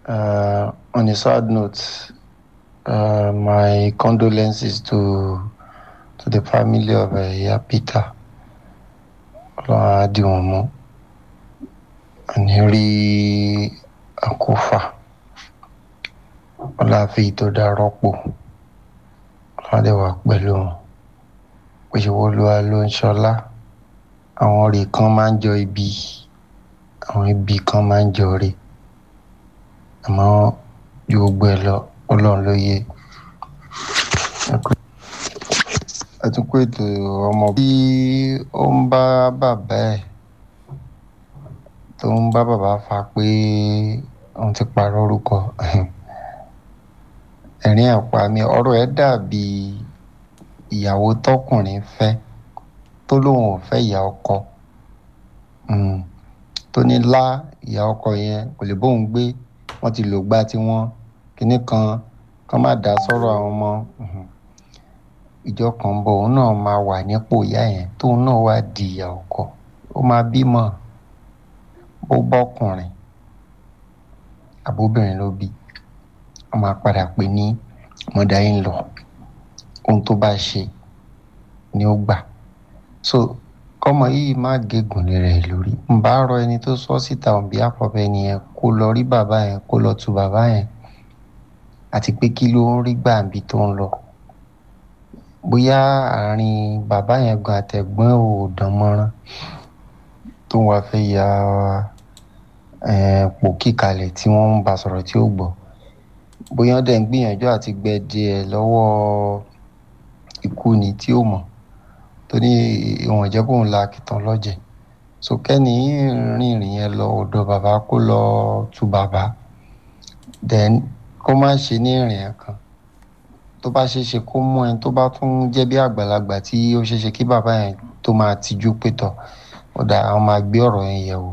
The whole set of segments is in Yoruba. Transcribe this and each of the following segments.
Uh, on a sad note, uh, my condolences to to the family of uh, Iya Peter. Ọlọ́run á dì wọ́n mú. Àní rí àkófà. Ọlọ́run á fi tó dá rọ́pò. Ọlọ́run á dẹ̀ wà pẹ̀lú wọn. Òṣèwọ́lúwa ló ń ṣọlá. Àwọn orí kan máa ń jọ ibi. Àwọn ibi kan máa ń jọ ire. Àmọ́ ju gbogbo ẹ̀ lọ, Ọlọ́run ló yé. Àtúnkù ètò ọmọ bí ó ń bá bàbá ẹ̀ tó ń bá bàbá fa pé òun ti parọ́ orúkọ. Ẹ̀rín àpá mi, ọ̀rọ̀ ẹ̀ dàbí ìyàwó tọkùnrin fẹ́ tó lóun ò fẹ́ ìyá ọkọ. Hmm. Tó ní lá ìyá ọkọ yẹn kò lè bóun gbé. Wọ́n ti lò gbá tí wọ́n kíní kan kán má dà sọ́rọ̀ àwọn ọmọ. Mhm. Ìjọ kan ń bọ̀ òun náà máa wà nípò ìyá yẹn tóun náà wá di ìyá ọkọ. Ó máa bímọ. Bó bọ́kùnrin àbóbìnrin ló bí. Wọ́n máa padà pè ní mother in law. Ohun tó bá ṣe ni ó gbà. So kọ́mọ yìí má gégùn lé rẹ̀ lórí. N bá rọ ẹni tó sọ síta on behalf of ẹni yẹn kó lọ rí bàbá yẹn kó lọ tu bàbá yẹn àti pé kí ló ń rí gbà níbi tó ń lọ. Bóyá àárín bàbá yẹn gan àtẹ̀gbọ́n ò dánmọ́rán tó wá fẹ́ ya eh, pòkí kalẹ̀ tí wọ́n ń bá sọ̀rọ̀ tí ó gbọ́. Bóyá ó dẹ̀ ń gbìyànjú àti gbẹ díẹ̀ lọ́wọ́ ikú ni tí ó mọ̀. Tó ní ìwọ̀n jẹ́ kóun la àkìtàn lọ́jẹ̀. So kẹ́ni rìnrìn yẹn lọ ọ̀dọ̀ bàbá kó lọ tu bàbá. Then kó má ṣe ní ìrìn ẹ̀ kan. Tó bá ṣe é ṣe kó mú ẹni tó bá tún jẹ́ bí àgbàlagbà tí ó ṣe é ṣe kí bàbá yẹn tó máa tijú pé tọ̀. Ó dáa àwọn máa gbé ọ̀rọ̀ yẹn yẹ̀ wò.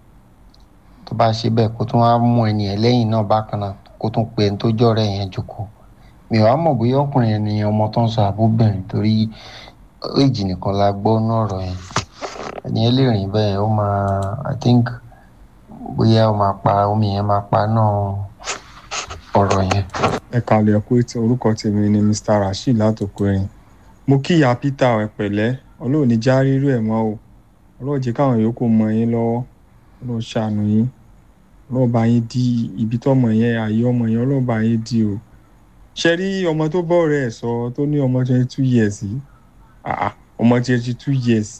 Tó bá ṣe bẹ́ẹ̀ kó tún wá mú ẹni yẹn lẹ́yìn náà bákan náà kó tún pe ẹni tó jẹ́ ọ̀rẹ́ yẹn jókòó. Mi ò wá mọ̀ bóyá ọkùnrin yẹn ni ọmọ tó ń sọ àbóbìnrin torí age nìkan la gbọ́ nínú ọ̀rọ̀ yẹn. Ẹni yẹn lè rìn bẹ́ẹ̀ ó máa I think bóyá ó máa pa omi yẹn máa pa náà ọ̀rọ̀ yẹn. ẹ kàlẹ̀ ẹ kú ètò orúkọ tèmi ni mr rasheed látòkò ẹ̀yìn mo kí ìyá peter ẹ pẹ̀lẹ́ ọlọ́run ní já rírú ẹ̀ mọ́ o ọlọ́run jẹ́ káwọn yòókù mọ yín lọ́wọ́ ọlọ́run ṣàánú yín ọlọ́run bá yín di ibi tọ́mọ yẹn àyè ọmọ yẹn ọlọ́run bá yín di o ṣe rí ọmọ tó bọ́ rẹ̀ sọ tó ní ọmọ twenty two years yìí àà ọmọ twenty two years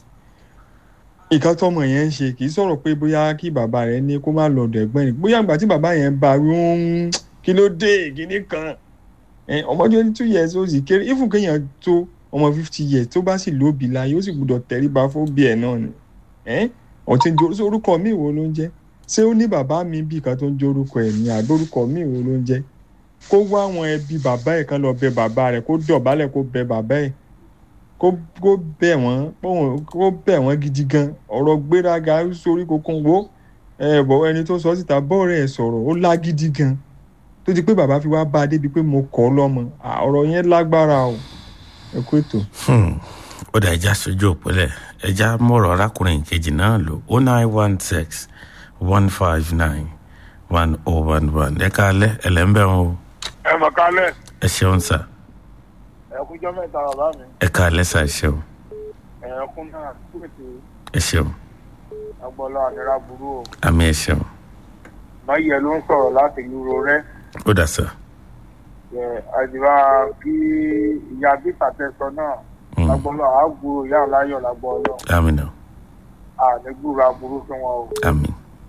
nǹkan tọmọ yẹn ń ṣe kì í sọ̀rọ̀ pé bóyá kí bàbá rẹ̀ ní kó má lọ ọ̀dọ̀ ẹ̀gbọ́n rẹ̀ bóyá ìgbà tí bàbá yẹn bá wí ń kí ló dé kíní kan ẹ, ọmọ twenty two years ó sì kéré ifun kéèyàn tó ọmọ fifty years tó bá sì lóbi láyé ó sì gbúdọ̀ tẹríba fún bí ẹ̀ náà ni ẹ, ọ̀tí ń jẹ́ orúkọ mi wo ló ń jẹ́ ṣé ó ní bàbá mi bí kan tó ń jẹ́ orúkọ ẹ̀ ní àbí orúkọ mi wo ló ń jẹ́ kó wá àwọn ẹbí bàbá ẹ̀ kan lọ bẹ bàbá rẹ̀ kó dọ̀bálẹ̀ kó bẹ bàbá ẹ̀ kó kó bẹ̀ wọ́n pọ́n- kó bẹ̀ wọ́n gidi gan ọ̀rọ̀ gbéraga sórí kokun wo ẹ bọ̀ ẹni tó sọ síta bọ́ọ̀rẹ́ ẹ̀ sọ̀rọ̀ ó lágídí gan tó di pé bàbá fi wá bá a débi pé mo kọ́ ọ lọ́mọ À, ọ̀rọ̀ yẹn lágbára o ẹ kú ètò. Hmm. ó dà ẹja sojú òpólẹ̀ ẹja mọ̀rọ̀ arákùnrin kejì náà lò ó nine one six one five nine one oh one one ẹ káalẹ́ ẹlẹ́ńbẹ̀ wọn o ẹ mọ̀ kálẹ̀ ẹ ṣeun sà ẹ kújọ́ mẹ́ta bàbá mi ẹ káalẹ́ sà ẹ ṣeun ẹ kún náà kú ètò ẹ ṣeun agbọ́lá àdúrà burú o àmì ẹ ṣeun máyẹ̀ ló ń sọ̀rọ̀ láti lúro rẹ́ ó dà sà ẹ àdìrà kí ìyá bíta tẹsọ náà Hmm. lágbọ́lá àgbúrò ìyá aláyọ̀ lágbọ́lọ́ àmì náà àdégbùrà burú fún wọn o àmì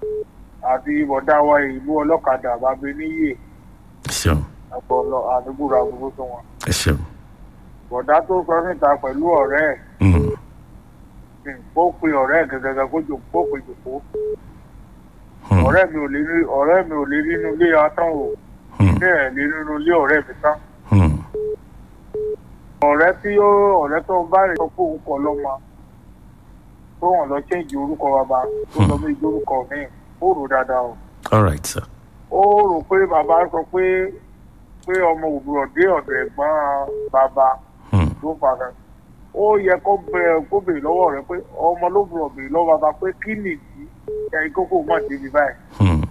àti bọ̀dá wa ìlú ọlọ́kadà bàbá níyè ẹ ṣeun lágbọ́lọ́ àdégbùrà burú fún wọn ẹ ṣeun bọ̀dá tó sọ níta pẹ̀lú ọ̀rẹ́ ẹ̀ Hmm. hmm, kó pe ọ̀rẹ́ ẹ̀ gẹ́gẹ́ kó jò kó pe jòkó Hmm. ọ̀rẹ́ mi ò lè rí ọ̀rẹ́ mi ò lè rí inú ilé atán o Hmm. bẹ́ẹ̀ lè rí inú ilé ọ̀rẹ́ mi tán Hmm. ọ̀rẹ́ tí ó ọ̀rẹ́ tó ń bá rẹ̀ sọ pé òun kọ lọ́mọ tó wọ́n lọ ṣéǹjì orúkọ bàbá tó lọ bí orúkọ mi ó rò dáadáa o all right sir ó rò pé bàbá sọ pé pé ọmọ òbúrọ̀ dé ọ̀dọ̀ ẹ̀gbọ́n bàbá Hmm. ló fà á ó yẹ kó bẹ̀rẹ̀ kó bèrè lọ́wọ́ rẹ̀ pé ọmọ ló bùrọ̀ bèrè lọ́wọ́ bàbá pé kí nìdí ẹ̀ kókó má débi báyìí Hmm.